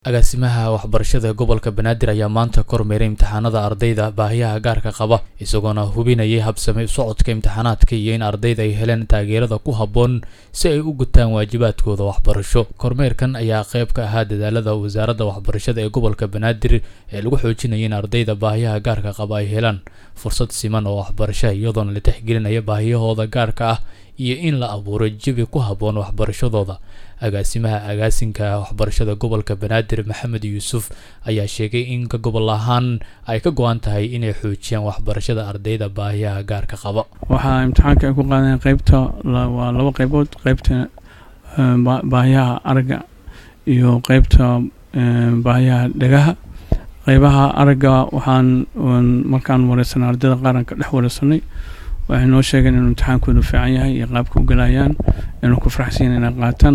agaasimaha waxbarashada gobolka banaadir ayaa maanta kormeeray imtixaanada ardayda baahiyaha gaarka qaba isagoona hubinayay habsame socodka imtixaanaadka iyo in ardayda ay heleen taageerada ku habboon si ay u gutaan waajibaadkooda waxbarasho kormeerkan ayaa qayb ka ahaa dadaalada wasaaradda waxbarashada ee gobolka banaadir ee lagu xoojinaya in ardayda baahiyaha gaarka qaba ay helaan fursad siman oo waxbarasho iyadoona la tixgelinaya baahiyahooda gaarka ah iyo in la abuuro jawi ku habboon waxbarashadooda agaasimaha agaasinka waxbarashada gobolka banaadir maxamed yuusuf ayaa sheegay in ka gobol ahaan ay ka go-an tahay inay xoojiyaan waxbarashada ardayda baahiyaha gaarka qaba waxaa imtixaanka ay ku qaadeen qeybta waa laba qeybood qeybta baahiyaha aragga iyo qeybta baahiyaha dhegaha qeybaha aragga waxaan markaan wareysanay ardayda qaaran ka dhex wareysanay waxay noo sheegeen inuu imtixaankoodu fiican yahay iyo qaabka u galayaan inuu ku faraxsanyahin inay qaataan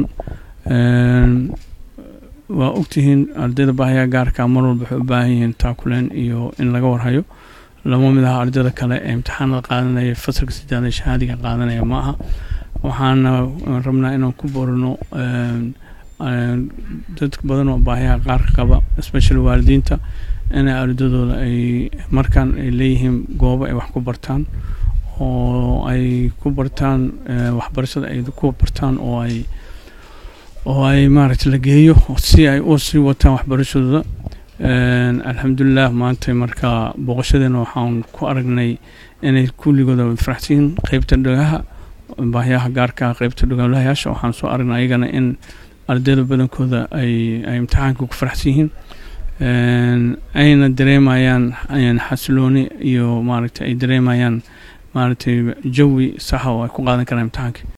waa ogtihiin ardayda baahiyaha gaarka mar walba waxay u baahan yihiin taakuleen iyo in laga warhayo lama mid aha ardayda kale ee imtixaanada qaadanaya fasalka sidaada shahaadiga qaadanaya ma aha waxaana rabnaa inaan ku borino dadka badan oo baahiyaha qaarka qaba especially waalidiinta inay ardadooda ay markaan ay leeyihiin goobo ay wax ku bartaan oo ay ku bartaan waxbarashada ay ku bartaan oo ay oo ay maaragtay la geeyo si ay u sii wataan waxbarashadooda alxamdulilah maanta marka booqashadeena waxaan ku aragnay inay kulligooda faraxsiin qeybta dhegaha baahiyaha gaarka qeybta dhogolahayaasha waxaan soo aragnay ayagana in ardayda badankooda ay ay imtixaanka ku faraxsan yihiin ayna dareemayaan xasilooni iyo maaragtay ay dareemayaan maaragtay jawi saxa oo ay ku qaadan karaan imtixaanka